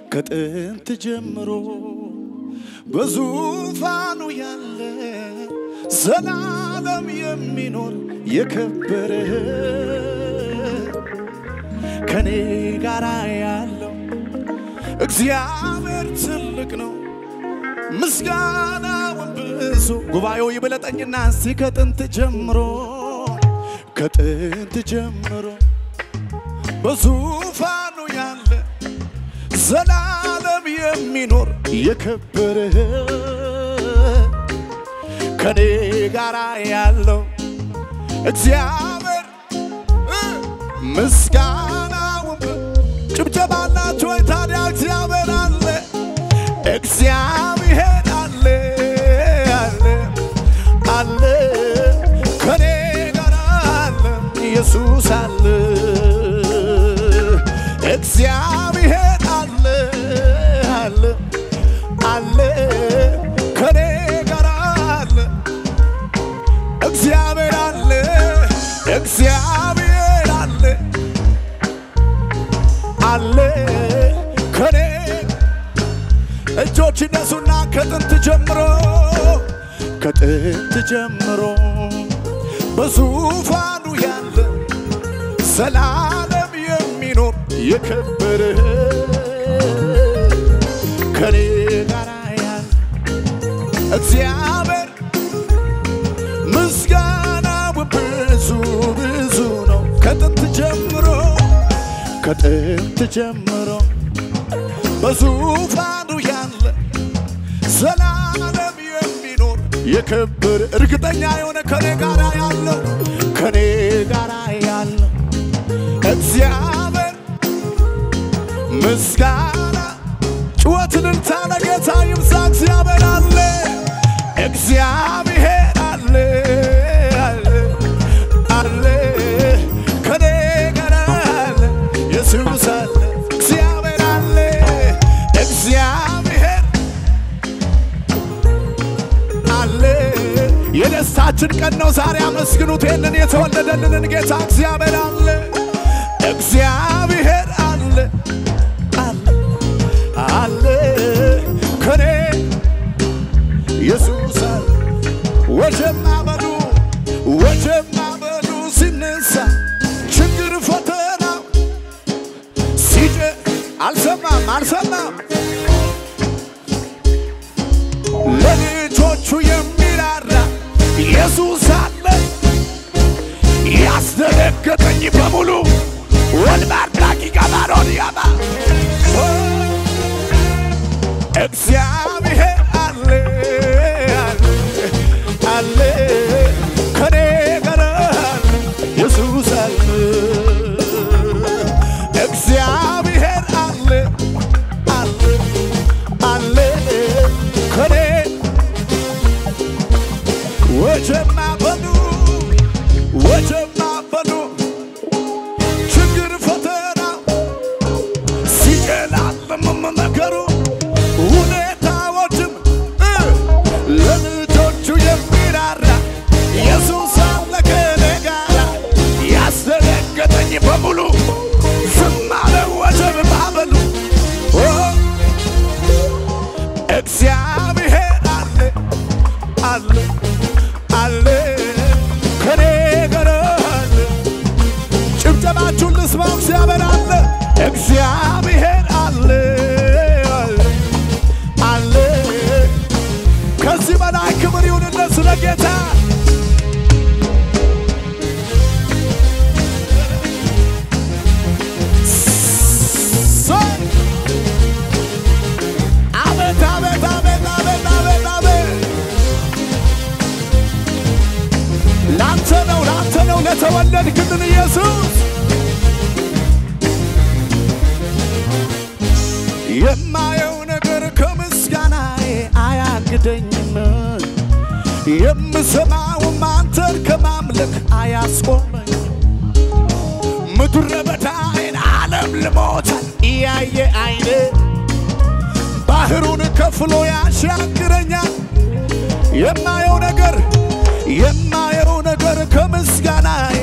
ከጥንት ጀምሮ በዙፋኑ ያለ ዘላለም የሚኖር የከበረ ከኔ ጋር ያለው እግዚአብሔር ትልቅ ነው። ምስጋናውን ብዙ ጉባኤው ይበለጠኝና እስቲ ከጥንት ጀምሮ ከጥንት ጀምሮ በዙፋኑ ያለ ዘላለም የሚኖር የከበረ ከኔ ጋር ያለው እግዚአብሔር እ ምስጋናውን ጭብጨባ አላችሁ ወይ ታዲያ? እግዚአብሔር አለ እግዚአብሔር አለ አለ አለ ከኔ ጋር አለ ኢየሱስ አለ እግዚአብሔር አለ አለ አለ ከኔ ጋር አለ እግዚአብሔር አለ እግዚአብሔር አለ አለ ከኔ እጆች እነሱና ከጥንት ጀምሮ ከጥንት ጀምሮ በዙፋኑ ያለ ዘላለም የሚኖር የከበረ ከኔ ጋር ያለ እግዚአብሔር ምስጋናው ብዙ ብዙ ነው። ከጥንት ጀምሮ ከጥንት ጀምሮ በዙፋኑ ያለ ዘላለም የሚኖር የከበረ እርግጠኛ የሆነ ከኔ ጋር ያለው ከኔ ጋር ያለው እግዚአብሔር ምስጋና ጩኸት እልልታ ለጌታ ይብዛ። እግዚአብሔር አለ እግዚአብሔር አለ አለ አለ ከኔ ጋር አለ ኢየሱስ አለ እግዚአብሔር አለ እግዚአብሔር አለ የደስታችን ቀን ነው ዛሬ አመስግኑት ይህንን የተወለደልንን ጌታ እግዚአብሔር አለ እግዚአብሔር አለ አለ አለ ከኔ ኢየሱስ አለ ወጀማ በሉ ወጀማ በሉ ሲነሳ ችግር ፈተና ሲጨ አልሰማም አልሰማም ለልጆቹ የሚራራ ኢየሱስ አለ ያስደነገጠኝ በሙሉ ወልባር ዳቂ ቀባሮን ያባ እግዚአብሔር አለ አለ አለ ከኔ ጋር አለ ኢየሱስ አለ እግዚአብሔር አለ አለ አለ ከኔ ወጀማ በሉ ወጀማ በሉ ችግር ፈተና ሲጨላልምም ነገሩ ሁኔታዎችም እ ለልጆቹ የሚራራ ኢየሱስ አለ ከኔ ጋራ ያስደነገጠኝ በሙሉ ዝም አለ ወጀብ ማዕበሉ ኦ እግዚአብሔር አለ አለ አለ ከኔ ጋር አለ ጭብጨባችሁን ልስማው። እግዚአብሔር አለ እግዚአብሔር አለ አለ አለ ከዚህ በላይ ክብር ይሁንለት ስለ ጌታ ሰይ! አቤት አቤት አቤት አቤት አቤት አቤት ላንተ ነው ላንተ ነው ለተወለድክልን ኢየሱስ የማየው ነገር ከምስጋናዬ አያግደኝም የምሰማውም አንተን ከማምለክ አያስቆመኝ ምድረ በዳዬን ዓለም ልሞታል እያየ አይኔ ባህሩን ከፍሎ ያሻግረኛል የማየው ነገር የማየው ነገር ከምስጋናዬ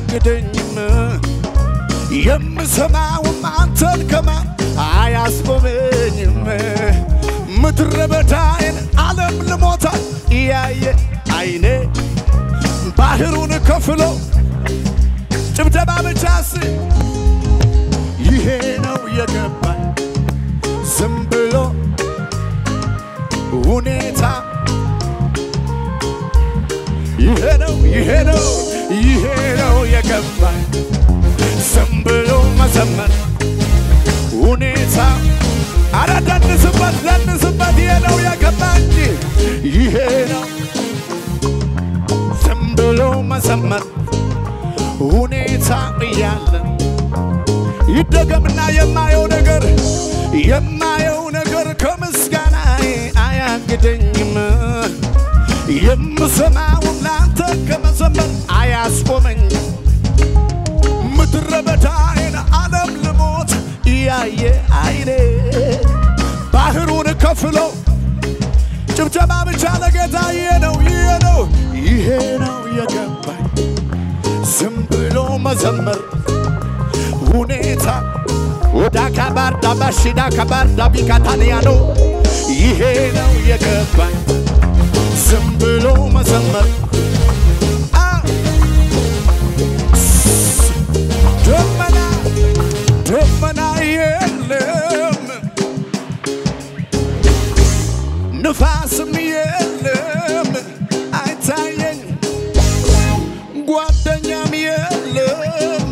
አያግደኝም የምሰማውም አንተን ከማ አያስቆመ መዘመር ሁኔታ አረ ደንስበት ደንስበት ይሄ ነው የገባኝ ይሄ ነው ዝም ብሎ መዘመር ሁኔታ እያለ ይደገምና የማየው ነገር የማየው ነገር ከምስጋና አያግደኝም የምሰማውን ላንተ ከመዘመር አያስቆመኝም ምድረ በዳዬን ዓለም ልሞት እያየ አይኔ ባህሩን ከፍሎ ጭብጨባ ብቻ ለጌታ ይሄ ነው ይሄ ነው ይሄ ነው የገባኝ ዝም ብሎ መዘመር ሁኔታ ወዳ ካባርዳ ባሽዳ ካባርዳ ቢካታንያኖ ይሄ ነው የገባኝ ዝም ብሎ መዘመር አ ደመና ደመና የለም ንፋስም የለም አይታየኝ ጓደኛም የለም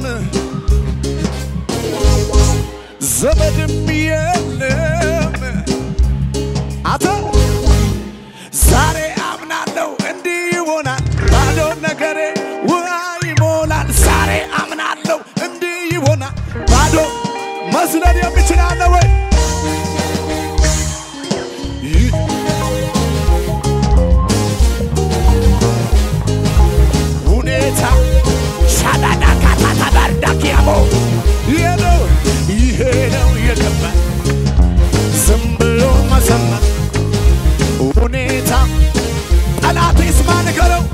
ዘመድም የለም አተ ዛሬ አምናለሁ እንዲህ ይሆናል ባዶ ነገሬ ውሃ ይሞላል ዛሬ አምናለሁ እንዲህ ይሆናል ባዶ መስለን የሚችላለ ወይ ይህ ሁኔታ ሻዳዳ ካታታ ባርዳኪያሞ ይሄ ነው ይሄ ነው የገባኝ ዝም ብሎ መዘመር ሁኔታ ጠላት ይስማ ንገረው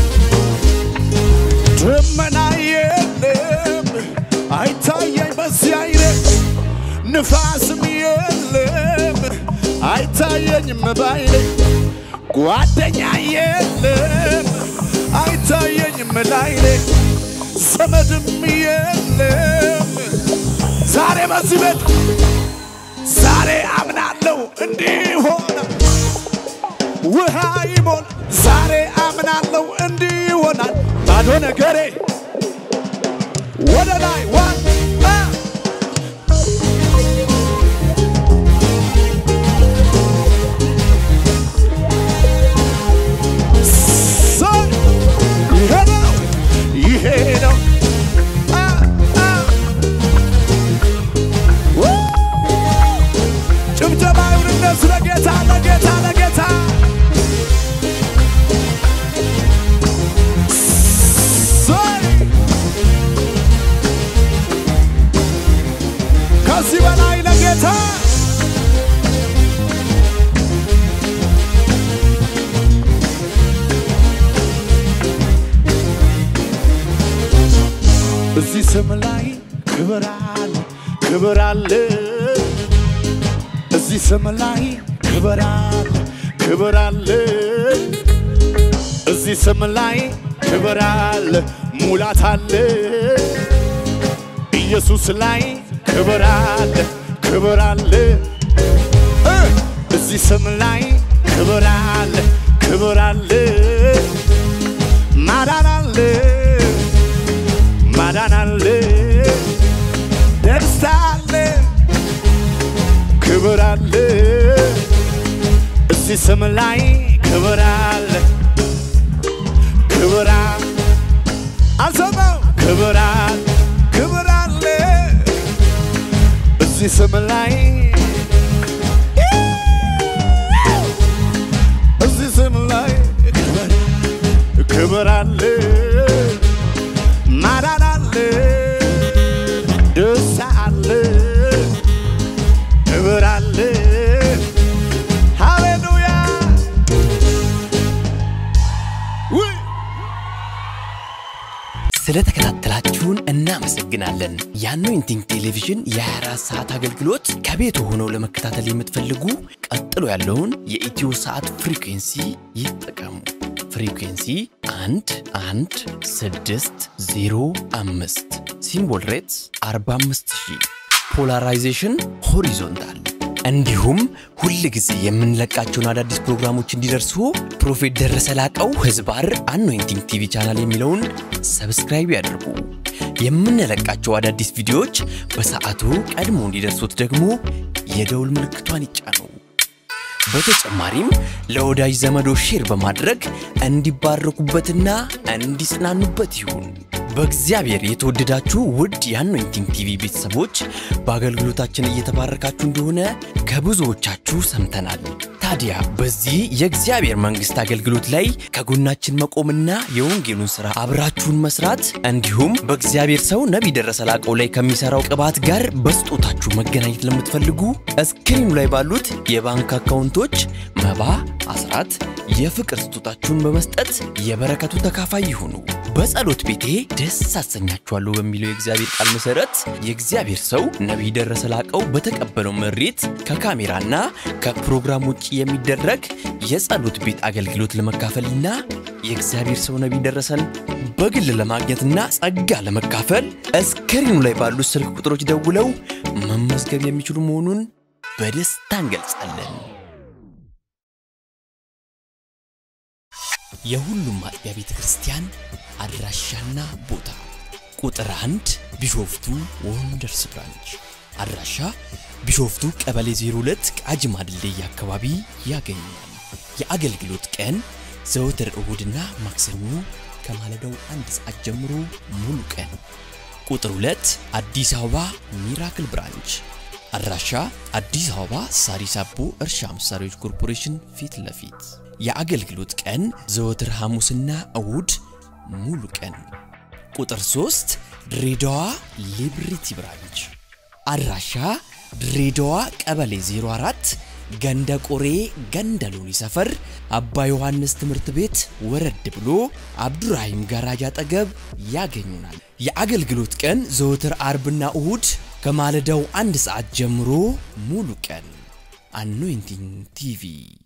ደመና የለም አይታየኝ በዚህ አይነት ንፋስም የለም አይታየኝም ባይኔ ጓደኛ የለም አይታየኝም ላይኔ ዘመድም የለም ዛሬ በዚህ ቤት ዛሬ አምናለሁ እንዲህ ሆነ ውሃ ይሞል ዛሬ አምናለሁ እንዲህ ይሆናል ባዶ ነገሬ ወደ ላይ ዋን አ ሰይ ይሄ ነው ይሄ ነው አ አ ው ጭብጨባ ይሁንነት ለጌታ ለጌታ ለጌታ ሰይ ከዚህ በላይ ለጌታ እዚህ ስም ላይ ክብር አለ ክብር አለ እዚህ ስም ላይ ክብር አለ ክብር አለ እዚህ ስም ላይ ክብር አለ ሙላት አለ ኢየሱስ ላይ ክብር አለ ክብር አለ እ እዚህ ስም ላይ ክብር አለ ክብር አለ ማዳን አለ ማዳን አለ ደስታ አለ ክብር አለ እዚህ ስም ላይ ክብር አለ ክብር አለ አልሰማው ክብር አለ ክብር አለ እዚህ ስም ላይ እዚህ ስም ላይ ክብር ክብር አለ ማዳን አለ ደስታ አለ ክብር አለ ሃሌሉያ ውይ ስለተከታተላችሁን እናመሰግናለን። የአኖይንቲንግ ቴሌቪዥን የ24 ሰዓት አገልግሎት ከቤት ሆነው ለመከታተል የምትፈልጉ ቀጥሎ ያለውን የኢትዮ ሰዓት ፍሪኩንሲ ይጠቀሙ። ፍሪኩንሲ 1 1 6 0 5 ሲምቦል ሬትስ 45000 ፖላራይዜሽን ሆሪዞንታል እንዲሁም ሁል ጊዜ የምንለቃቸውን አዳዲስ ፕሮግራሞች እንዲደርሱ ፕሮፌት ደረሰ ላቀው ህዝባር አኖይንቲንግ ቲቪ ቻናል የሚለውን ሰብስክራይብ ያድርጉ። የምንለቃቸው አዳዲስ ቪዲዮዎች በሰዓቱ ቀድሞ እንዲደርሱት ደግሞ የደውል ምልክቷን ይጫኑ። በተጨማሪም ለወዳጅ ዘመዶ ሼር በማድረግ እንዲባረኩበትና እንዲጽናኑበት ይሁን። በእግዚአብሔር የተወደዳችሁ ውድ የአኖይንቲንግ ቲቪ ቤተሰቦች በአገልግሎታችን እየተባረካችሁ እንደሆነ ከብዙዎቻችሁ ሰምተናል። ታዲያ በዚህ የእግዚአብሔር መንግሥት አገልግሎት ላይ ከጎናችን መቆምና የወንጌሉን ሥራ አብራችሁን መስራት እንዲሁም በእግዚአብሔር ሰው ነቢይ ደረሰ ላቀው ላይ ከሚሠራው ቅባት ጋር በስጦታችሁ መገናኘት ለምትፈልጉ እስክሪኑ ላይ ባሉት የባንክ አካውንቶች መባ፣ አስራት፣ የፍቅር ስጦታችሁን በመስጠት የበረከቱ ተካፋይ ይሁኑ። በጸሎት ቤቴ ደስ አሰኛችኋለሁ በሚለው የእግዚአብሔር ቃል መሰረት የእግዚአብሔር ሰው ነቢይ ደረሰ ላቀው በተቀበለው መሬት ከካሜራና ከፕሮግራም ውጭ የሚደረግ የጸሎት ቤት አገልግሎት ለመካፈልና የእግዚአብሔር ሰው ነቢይ ደረሰን በግል ለማግኘትና ጸጋ ለመካፈል እስክሪኑ ላይ ባሉት ስልክ ቁጥሮች ደውለው መመዝገብ የሚችሉ መሆኑን በደስታ እንገልጻለን። የሁሉም አጥቢያ ቤተ ክርስቲያን አድራሻና ቦታ ቁጥር አንድ ቢሾፍቱ ወንደርስ ብራንች አድራሻ ቢሾፍቱ ቀበሌ 02 ቃጂማ ድልድይ አካባቢ ያገኛል። የአገልግሎት ቀን ዘወትር እሁድና ማክሰኞ ከማለዳው አንድ ሰዓት ጀምሮ ሙሉ ቀን። ቁጥር 2 አዲስ አበባ ሚራክል ብራንች አድራሻ አዲስ አበባ ሳሪስ አቦ እርሻ መሳሪያዎች ኮርፖሬሽን ፊት ለፊት የአገልግሎት ቀን ዘወትር ሐሙስና እሁድ ሙሉ ቀን። ቁጥር 3 ድሬዳዋ ሊብሪቲ ብራንች አድራሻ ድሬዳዋ ቀበሌ 04 ገንደ ቆሬ ገንደ ሎኒ ሰፈር አባ ዮሐንስ ትምህርት ቤት ወረድ ብሎ አብዱራሂም ጋራጅ አጠገብ ያገኙናል። የአገልግሎት ቀን ዘወትር አርብና እሁድ ከማለዳው አንድ ሰዓት ጀምሮ ሙሉ ቀን። አኖይንቲንግ ቲቪ